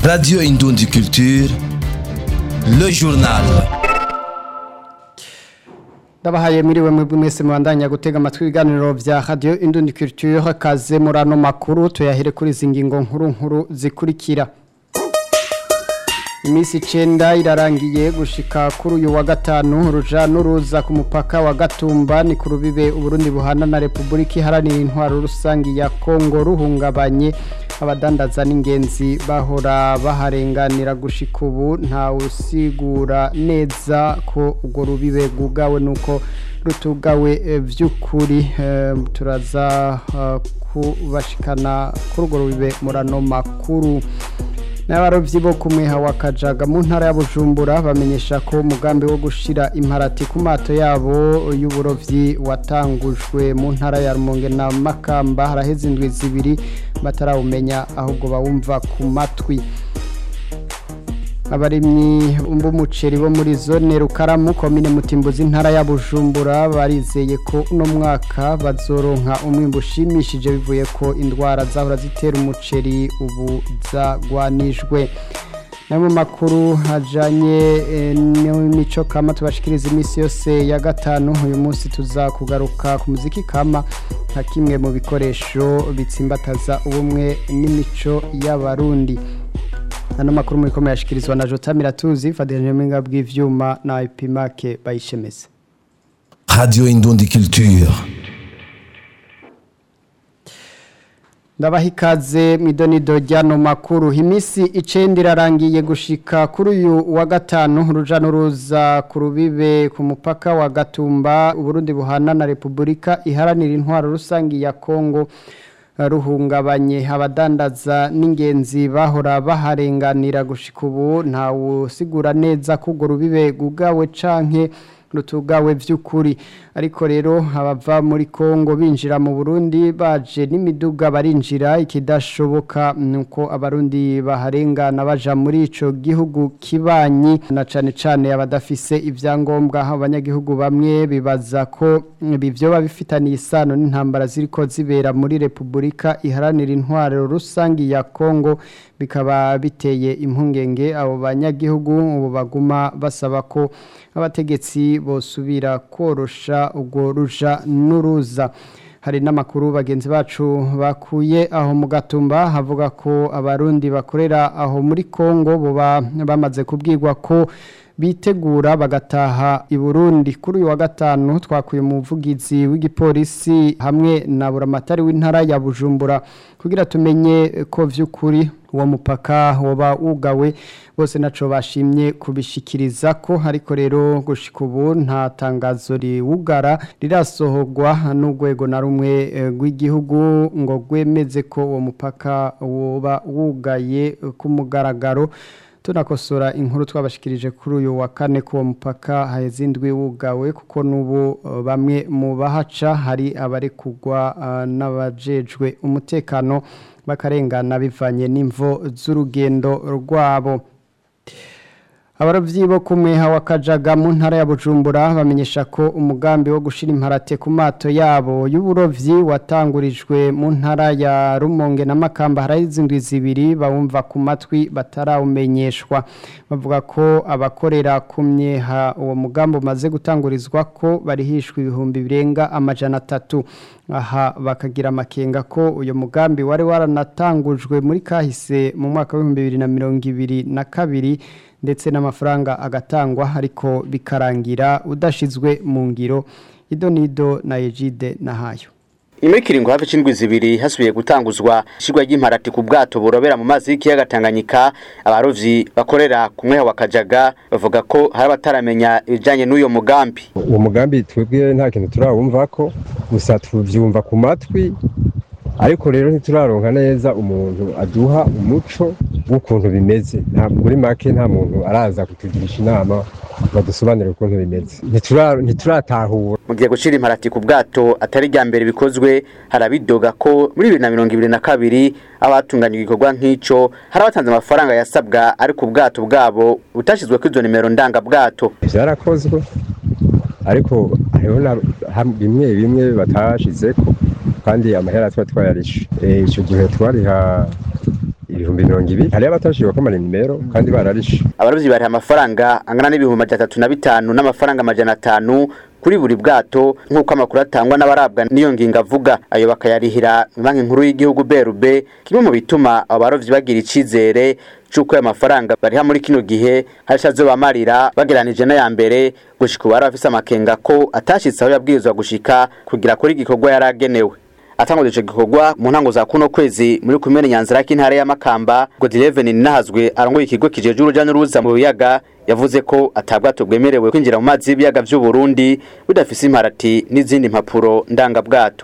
Radio Indundi Culture, le journal. ndabahaye mwiriwe mwebwe mwese mubandanya gutega amatwi ibiganiro vya radio Indundi Culture kaze muri ano makuru tuyahere kuri izi ngingo nkuru nkuru zikurikira Imisi icenda irarangiye gushika kuri uyu wa gatanu uruja n'uruza ku mupaka wa Gatumba ni ku rubibe Uburundi buhana na Republika iharanira intwaro rusangi ya Kongo ruhungabanye abadandaza n'ingenzi bahora baharenganira gushika ubu nta usigura neza ko urwo rubibe rwugawe nuko rutugawe eh, vy'ukuri eh, turaza eh, kubashikana kuri urwo rubibe murano makuru n'abarovyi bo kumweha wa kajaga mu ntara ya bujumbura bamenyesha ko umugambi wo gushira imparati ku mato yabo y'uburovyi watangujwe mu ntara ya rumonge na makamba haraheze indwi zibiri batarawumenya ahubwo bawumva ku matwi abarimyi b'umuceri bo muri zone rukaramu komine mutimbuzi intara ya bujumbura barizeye ko uno mwaka bazoronka umwimbu ushimishije bivuye ko indwara zahora zitera umuceri ubu zagwanijwe nayo mu makuru hajanye eh, n'imico kama tubashikiriza iminsi yose ya gatanu uyu munsi tuza kugaruka ku muziki kama nka kimwe mu bikoresho bitsimbataza ubumwe n'imico y'abarundi ano makuru muri kome yashikirizwa na Jota Miratuzi Fadil Mwenga bw'ivyuma na Ipimake bayishemeze Radio Indundi Culture. ndabaha ikaze mw'idonido ry'ano makuru imisi icenda irarangiye gushika kuri uyu wa gatanu uruja n'uruza ku rubibe ku mupaka wa Gatumba Uburundi buhana na Republika iharanira intwaro rusangi ya Kongo ruhungabanye abadandaza n'ingenzi bahora baharenganira gushika ubu nta usigura neza ko urwo rubibe rwugawe canke rutugawe vy'ukuri ariko rero abava muri Kongo binjira mu Burundi baje n'imiduga barinjira ikidashoboka nuko abarundi baharengana baja muri ico gihugu kibanyi na cane cane abadafise ivyangombwa abanyagihugu bamwe bibaza ko bivyo babifitaniye isano n'intambara ziriko zibera muri Republika iharanira intwaro rusangi ya Kongo bikaba biteye impungenge abo banyagihugu ubu baguma basaba ko abategetsi bosubira korosha ubwo ruja n'uruza hari n'amakuru bagenzi bacu bakuye aho mu gatumba havuga ko abarundi bakorera aho muri Kongo boba bamaze kubwirwa ko bitegura bagataha i Burundi kuri uyu wa gatanu twakuye umuvugizi w'igipolisi hamwe na buramatari w'intara ya Bujumbura kugira tumenye ko vy'ukuri uwo mupaka woba wugawe bose naco bashimye kubishikiriza ko ariko rero gushika ubu nta tangazo riwugara rirasohorwa n'urwego na rumwe rw'igihugu ngo rwemeze ko uwo mupaka woba wugaye ku mugaragaro tunakosora inkuru twabashikirije kuri uyu wa kane ko uwo mupaka haheze indwi wugawe kuko n'ubu bamwe mu bahaca hari abari kugwa n'abajejwe umutekano bakarengana bivanye n'imvo z'urugendo rwabo abarovyi bo kumweha wa kajaga mu ntara ya bujumbura bamenyesha ko umugambi wo gushira imparate ku mato yabo y'uburovyi watangurijwe mu ntara ya rumonge na makamba harahize indwi zibiri bawumva ku matwi batarawumenyeshwa bavuga ko abakorera ku myeha uwo mugambi umaze gutangurizwa ko barihishwa ibihumbi birenga amajana atatu aha bakagira amakenga ko uyu mugambi wari waranatangujwe muri kahise mu mwaka w'ibihumbi bibiri na mirongo ibiri na kabiri ndetse n'amafaranga agatangwa ariko bikarangira udashizwe mu ngiro idonido na ejide nahayo nyuma y'ikiringo hafi c'indwi zibiri hasubiye gutanguzwa ishirwa ry'imparati ku bwato burobera mu mazi y'ikiyaga Tanganyika abarovyi bakorera ku mweha wa Kajaga bavuga ko hari abataramenya ibijanye n'uyo mugambi uwo mugambi twebwe nta kintu turawumvako gusa tuvyumva ku matwi ariko rero ntituraronka neza umuntu aduha umuco w'ukuntu bimeze ntabwo muri make nta muntu araza kutugirisha inama badusobanurire ukuntu bimeze ntituratahura mu gihe gushira imparati ku bwato atari rya mbere bikozwe harabidoga ko muri bibiri na mirongo ibiri na kabiri abatunganya igikorwa nk'ico hari abatanze amafaranga yasabwa ari ku bwato bwabo butashyizweko izo nimero ndangabwato byarakozwe ariko hariho na ham- bimwe bimwe batashizeko kandi amahera tuba twayarishe Eh, ico gihe twariha ibihumbi mirongo ibiri hariyo abatashiwe ko amanimero kandi bararishe abarovyi bariha amafaranga angana n'ibihumbi majana atatu na bitanu n'amafaranga amajana atanu kuri buri bwato nk'uko amakuru atangwa n'abarabwa n'iyo ngingo avuga ayo bakayarihira banki nkuru y'igihugu BRB kimwe mu bituma abo barovyi bagira icizere c'uko ayo mafaranga bariha muri kino gihe hari azobamarira bageranije n'aya mbere gushika ubu bari bafise amakenga ko atashitse aho yabwirizwa gushika kugira kuri igikorwa yari agenewe atanguze ico gikorwa mu ntango za kuno kwezi muri kumene nyanzira k'intara ya Makamba Godileveni Nahazwe arongoye ikigo kijeje uruja n'uruza mu biyaga yavuze ko atabwato bwemerewe kwinjira mu mazi y'ibiyaga vy'u Burundi budafise imparati n'izindi mpapuro ndangabwato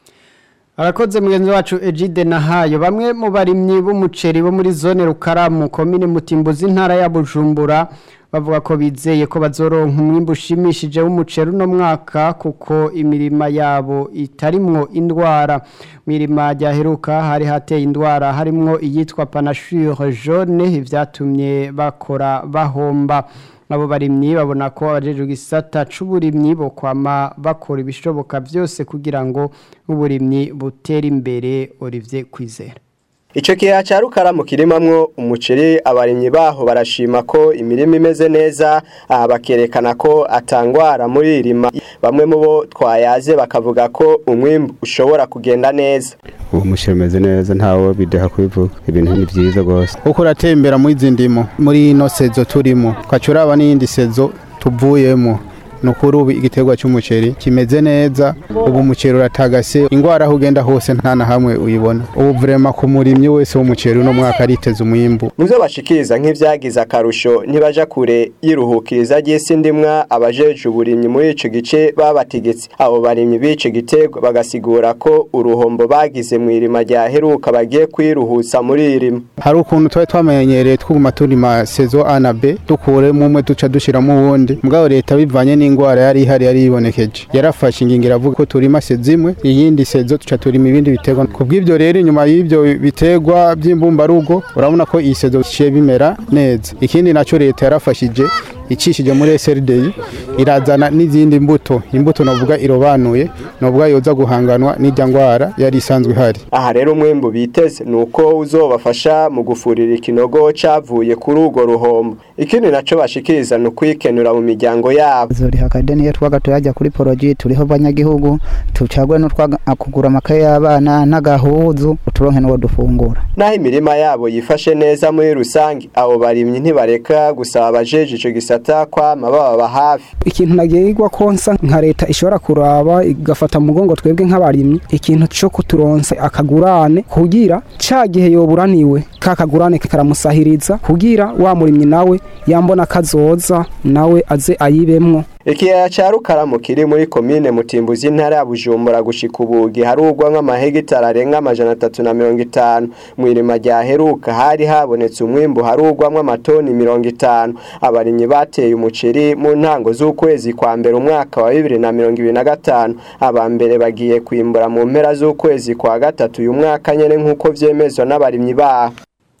Arakoze mugenzi wacu Egide Nahayo bamwe mu barimyi b'umuceri bo muri zone Rukaramu komine Mutimbuzi intara ya Bujumbura bavuga ko bizeye ko bazoronka umwimbu ushimishije w'umuceri uno mwaka kuko imirima yabo itarimwo indwara mirima ryaheruka hari hateye indwara harimwo iyitwa panachure jaune ivyatumye bakora bahomba abo barimyi babona ko abajejwe igisata c'uburimyi bo kwama bakora ibishoboka byose kugira ngo uburimyi butere imbere Olivier Kwizera Ico kiha ca rukaramu kirimamwo umuceri abarimyi baho barashima ko imirima imeze neza aha bakerekana ko atangwara muri irima bamwe mu bo twayaze bakavuga ko umwimbu ushobora kugenda neza uwo muceri umeze neza ntawe bideha kubivuga ibintu ni byiza rwose uko uratembera muri izi ndimo muri ino sezo turimo ukaca uraba n'iyindi sezo tuvuyemo ni ukuri ubu igiterwa cy'umuceri kimeze neza ubu umuceri uratagase indwara aho ugenda hose nta na hamwe uyibona ubu vurema ku murimyi wese w'umuceri uno mwaka ariteze umwimbu mu byo bashikiriza nk'ibyagize akarusho ntibaja kure yiruhukiriza ry'isi ndimwa abajeje uburimyi muri ico gice babategetse abo barimyi b'ico giterwa bagasigura ko uruhombo bagize mu irima ryaheruka bagiye kwiruhutsa muri irima hari ukuntu twari twamenyereye twuguma turima sezo A na B dukuremo umwe duca dushiramo uwundi mugabo leta bivanye n'ingwara yari ihari yari yibonekeje yarafashe ingingo iravuga ko turima sezo imwe iyindi sezo tuca turima ibindi biterwa kubw'ivyo rero inyuma y'ivyo biterwa by'imbumbarugo urabona ko iyi sezo ciye bimera neza ikindi naco leta yarafashije icishije muri SRDI irazana n'izindi mbuto imbuto novuga irobanuye novuga yoza guhanganwa n'ijya ngwara yari isanzwe ihari aha rero umwembu biteze ni uko uzobafasha mu gufurira ikinogo cavuye kuri urwo ruhombo ikindi naco bashikiriza ni ukwikenura mu miryango yabo zoriha akadeni iyo twaga tuyajya kuri poroji turiho abanyagihugu tucagwe n'utwakugura amakaye y'abana n'agahuzu uturonke n'uwo dufungura naho imirima yabo yifashe neza muri rusange abo barimyi ntibareka gusaba abajeje ico gisata kwama bababa hafi ikintu nagirwa konsa nka leta ishobora kuraba igafata mu mugongo twebwe nk'abarimyi ikintu cyo kuturonsa akagurane kugira ca gihe yoburaniwe ka kagurane karamusahiriza kugira wa murimyi nawe yambona kazoza nawe aze ayibemwo ikiyaya ca rukaramu kiri muri komine mutimbuzi intara ya bujumbura gushika ubu giharurwa nk'amahegitari arenga amajana atatu na mirongo itanu mu irima ryaheruka hari habonetse umwimbu harurwamwo amatoni mirongo itanu abarimyi bateye umuceri mu ntango z'ukwezi kwa mbere umwaka wa bibiri na mirongo ibiri na gatanu aba mbere bagiye kwimbura mu mpera z'ukwezi kwa gatatu uyu mwaka nyene nk'uko vyemezwa n'abarimyi baho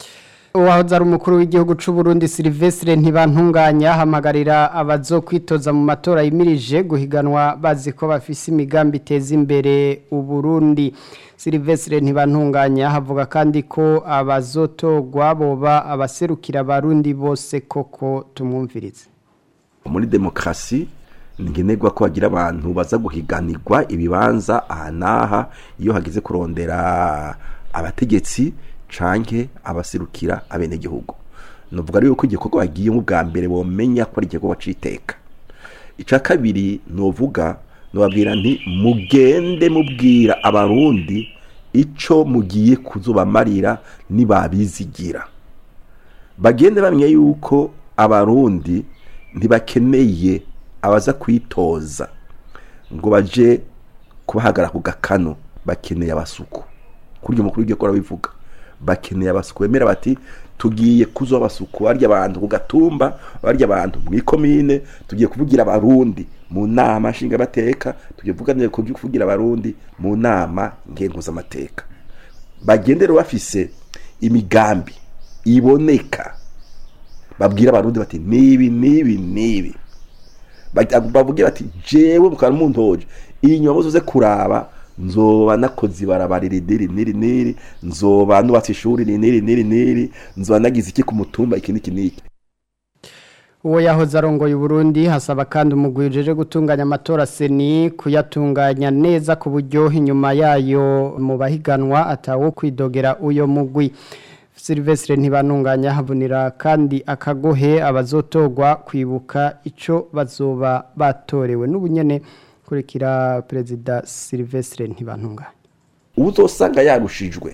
uwahoze ari umukuru w'igihugu cy'u Burundi Silvestre ntibantunganya hamagarira abazo kwitoza mu matora yimirije guhiganwa bazi ko bafise imigambi iteza imbere uburundi Silvestre ntibantunganya havuga kandi ko abazotogwa boba abaserukira abarundi bose koko tumwumvirize muri demokarasi ngenerwa ko hagira abantu baza guhiganirwa ibibanza aha n'aha iyo hageze kurondera abategetsi canke abaserukira abenegihugu nuvuga rero ko igikorwa bagiyemo bwa mbere bomenya ko ari igikorwa c'iteka ica kabiri nuvuga nubabwira nti mugende mubwira abarundi ico mugiye kuzobamarira nibabizigira bagende bamenya yuko abarundi ntibakeneye abaza kwitoza ngo baje kubahagara ku gakano bakeneye abasuku kuri uyu mukuru w'igihugu arabivuga bakeneye abasuku bemera bati tugiye kuzo abasuku barya abantu ku gatumba barya abantu mu ikomine tugiye kuvugira abarundi mu nama nshingamateka tugiye kuvuganira kuvugira abarundi mu nama ngenguzamateka bagendere bafise imigambi iboneka babwira abarundi bati nibi nibi nibi bavugira bati jewe mukaba muntoje iyi nyuma muzoze kuraba nzoba nakoze ibarabara iri niri niri niri nzoba nubatse ishuri iri niri niri niri nzoba nagize iki ku mutumba iki n'iki n'iki uwo yahoze arongoye Burundi hasaba kandi umugwi ujeje gutunganya amatora seni kuyatunganya neza ku buryo inyuma yayo mu bahiganwa atawo kwidogera uyo mugwi Silvestre ntibanunganya havunira kandi akagohe abazotogwa kwibuka ico bazoba batorewe n'ubunyene kurikira perezida Silvestre ntibantunganya uzosanga yarushijwe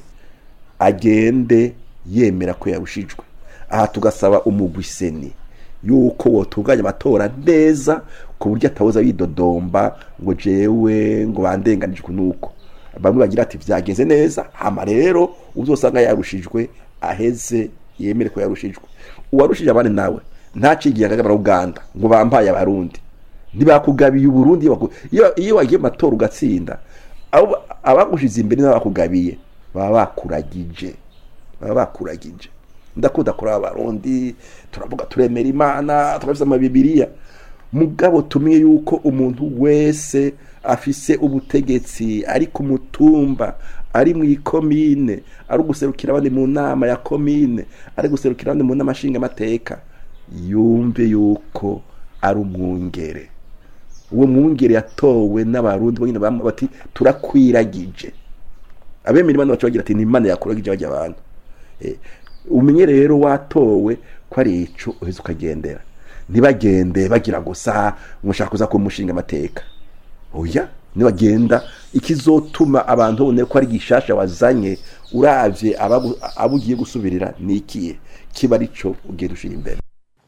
agende yemera ko yarushijwe aha tugasaba umugwi seni yuko wotunganya amatora neza ku buryo atawoza yidodomba ngo jewe ngo bandenganijwe nuko bamwe bagira ati vyagenze neza hama rero uzosanga yarushijwe aheze yemere ko yarushijwe uwarushije abandi nawe ntacigiye agagabara Uganda ngo bampaye abarundi ntibakugabiye uburundi iyo baku- iyo- iyo wagiye mu matora ugatsinda abo- abagushize imbere n'abakugabiye baba bakuragije baba bakuragije ndakunda kuri abarundi turavuga turemera imana turafise amabibiriya mugabo tumenye yuko umuntu wese afise ubutegetsi ari ku mutumba ari mu ikomine ari guserukira abandi mu nama ya komine ari guserukira abandi mu nama nshingamateka yumve yuko ari umwungere uwo mwungere yatowe n'abarundi bonyine bamwe bati turakwiragije abemera imana bacu bagira ati ni imana yakuragije bajya abantu Eh, umenye rero watowe ko ari ico uheze ukagendera ntibagende bagira ngo sa mushaka kuza kumushinga amateka oya nibagenda ikizotuma abantu babone ko ari gishasha wazanye uravye abagu- abo ugiye gusubirira nikiye kiba arico ugiye dushira imbere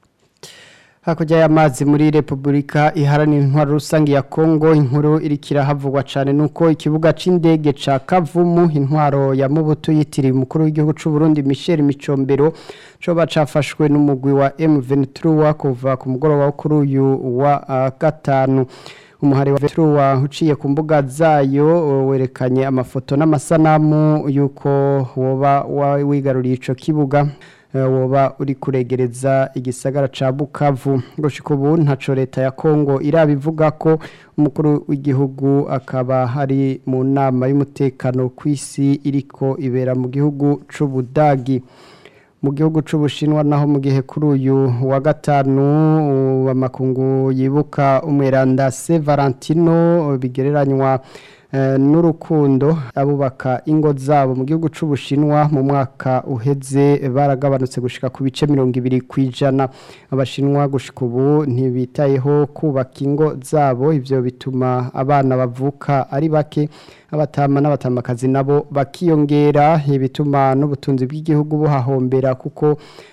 hakurya y'amazi muri repubulika iharanira intwaro rusange ya kongo inkuru irikira havugwa cyane nuko ikibuga c'indege ca kavumu intwaro ya mubuto yitiriwe umukuru w'igihugu c'u Burundi Michel Micombero coba cafashwe n'umugwi wa M23 kuva ku mugoroba wo kuri uyu wa ah, gatanu umuhari wa Vetruwa uciye ku mbuga zayo werekanye amafoto n'amasanamu yuko woba wa- wigaruriye ico kibuga eh, woba uri kuregereza igisagara ca Bukavu gushika ubu ntaco leta ya Kongo irabivuga ko umukuru w'igihugu akaba hari mu nama y'umutekano kw'isi iriko ibera mu gihugu c'Ubudagi mu gihugu c'ubushinwa naho mu gihe kuri uyu wa gatanu uh, amakungu yibuka umweranda Se Valentino uh, bigereranywa eh, n'urukundo abubaka ingo zabo mu gihugu c'ubushinwa mu mwaka uheze baragabanutse gushika ku bice mirongo ibiri kwijana abashinwa gushika ubu ntibitayeho kubaka ingo zabo ivyo bituma abana bavuka ari bake abatama n'abatamakazi nabo bakiyongera ibituma n'ubutunzi bw'igihugu buhahombera kuko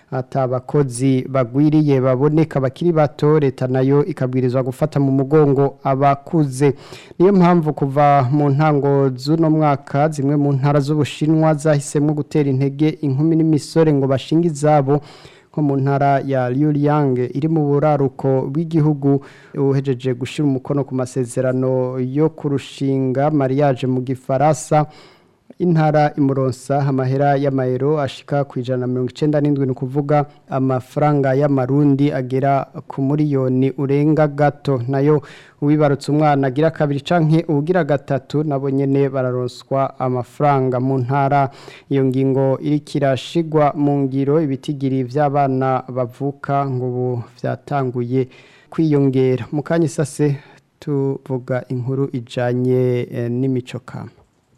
atabakozi bagwiriye baboneka bakiri bato leta nayo ikabwirizwa gufata mu mugongo abakuze niyo mpamvu kuva mu ntango z'uno mwaka zimwe mu ntara z'ubushinwa zahisemo gutera intege inkumi n'imisore ngo bashinge izabo nko mu ntara ya Liuliang iri mu buraruko bw'igihugu uhejeje gushira umukono ku masezerano yo kurushinga mariage mu gifaransa intara imuronsa amahera y'amayero ashika ku ijana na mirongo icenda n'indwi ni ukuvuga amafaranga y'amarundi agera ku miliyoni urenga gato nayo uwibarutse umwana agira kabiri canke uwugira gatatu nabo nyene bararonswa amafaranga mu ntara iyo ngingo iriko irashigwa mu ngiro ibitigiri vy'abana bavuka ngo ubu vyatanguye kwiyongera mu kanya isase tuvuga inkuru ijanye eh, n'imico kama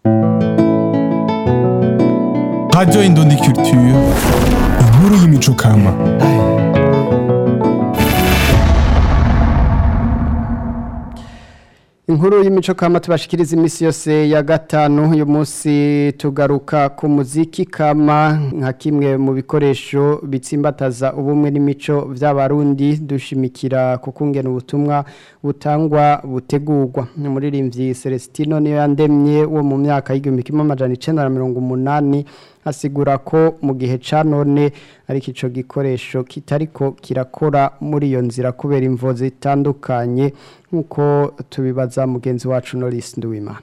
Radio Indundi Culture, inkuru y'imico kama. Inkuru y'imico kama tubashikiriza imisi yose ya gatanu uyu munsi tugaruka ku muziki kama nka kimwe mu bikoresho bitsimbataza ubumwe n'imico vy'abarundi dushimikira ku kungena ubutumwa butangwa butegurwa umuririmbyi Celestino niyo yandemye wo mu myaka y'igihumbi kimwe amajana icenda na mirongo umunani asigura ko mu gihe ca none ariko ico gikoresho kitariko kirakora muri iyo nzira kubera imvo zitandukanye nk'uko tubibaza mugenzi wacu Norris Nduwimana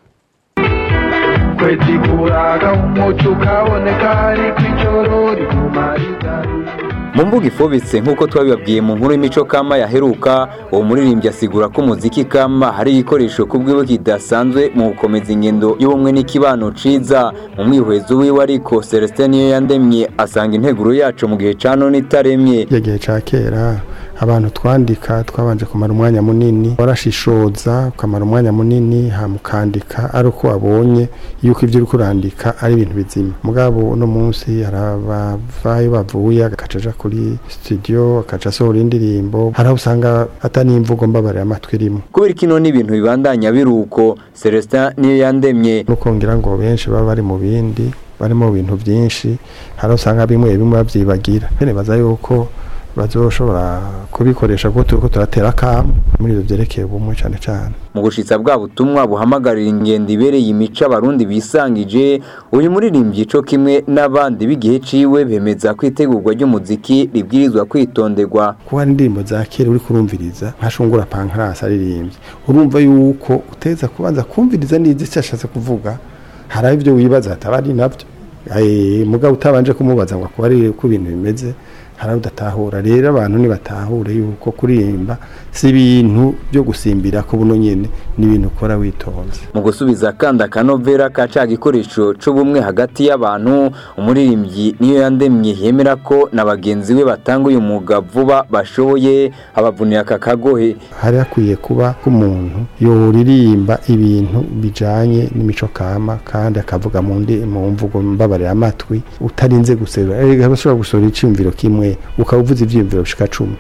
kwezi kuraga umuco ukaboneka ariko ijoro riguma rigari mu mbuga ifobetse nk'uko twabibabwiye mu nkuru y'imico kama yaheruka uwo muririmbyi asigura ko umuziki kama hari igikoresho ku bwiwe kidasanzwe mu gukomeza ingendo y'ubumwe n'ikibano ciza mu mwihwezo wiwe ariko celestin niyo yandemye asanga integuro yacu mu gihe ca none itaremye igihe ca kera abantu twandika twabanje kumara umwanya munini warashishoza ukamara umwanya munini hamukandika ari uko wabonye yuko ibyo uri kurandika ari ibintu bizima mugabo uno munsi hari abavayo bavuye agacaja kuri studio akaca asohora indirimbo hari aho usanga atari imvugo mbabarira amatwi irimo kubera kino n'ibintu bibandanya biruko celestin niyo yandemye nukongera ngo benshi baba bari mu bindi bari mu bintu byinshi hari aho usanga bimwe bimwe babyibagira baza yuko bazoshobora kubikoresha kuko turiko turatera akamu muri ivyo vyerekeye ubumwe cane cane mu gushitsa bwa butumwa buhamagarira ingendo ibereye imico abarundi bisangije uyu muririmbyi co kimwe n'abandi b'igihe ciwe bemeza ko itegurwa ry'umuziki ribwirizwa kwitonderwa kuba hari indirimbo za kera uri kurumviriza nka shungura pankarasi aririmbye urumva yuko uteza kubanza kumviriza neza icyo ashatse kuvuga hari ibyo wibaza hataba ari nabyo mugabo utabanje kumubaza ngo akuba ari uko ibintu bimeze hari udatahura rero abantu ntibatahura yuko kuririmba si ibintu byo gusimbira ko buno nyine ni ibintu ukora witonze mu gusubiza kandi akanovera ka ca gikoresho c'ubumwe hagati y'abantu umuririmbyi niyo yandemye yemera ko na bagenzi be batanga uyu mwuga vuba bashoboye abavunira aka kagohe hari hakwiye kuba k'umuntu yoririmba ibintu bijanye n'imico kama kandi akavuga mu ndi mu mvugo mbabarira amatwi utarinze guserura erega bashobora gusohora iciyumviro kimwe ukaba uvuze ivyiyumviro bishika cumi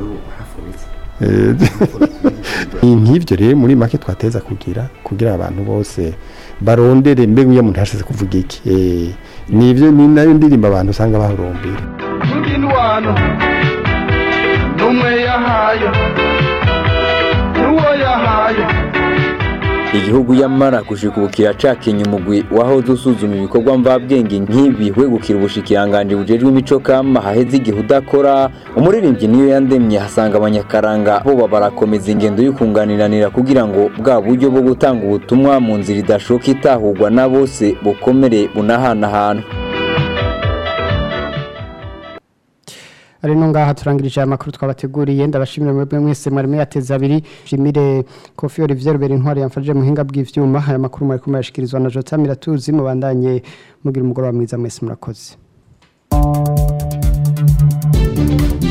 nk'ibyo rero muri make twateza kugira kugira abantu bose barondere mbega iyo umuntu yashize kuvuga iki nibyo ni nayo ndirimbo abantu usanga bahurumbira indwano n'umwe yahaye n'uwo yahaye igihugu yamara gushikubukira cakenye umugwi wahoze usuzuma ibikorwa mvabwenge nk'ibi wegukira ubushikiranganje bujejwe imico kama haheze igihe udakora umuririmbyi niyo yandemye hasanga abanyakaranga bo barakomeza ingendo y'ukunganiranira kugira ngo bwa buryo bwo gutanga ubutumwa mu nzira idashoka itahurwa na bose bukomere bunahanahana ari no ngaha turangirije aya makuru twabateguriye ndabashimira mwebwe mwese mwari yateza abiri shimire kofi Olivier Rubera intwari yamfashije muhinga bw'ivyuma aya makuru mwari kumayashikirizwa na Jota Miratuzi mubandanye mugira umugoroba mwiza mwese murakoze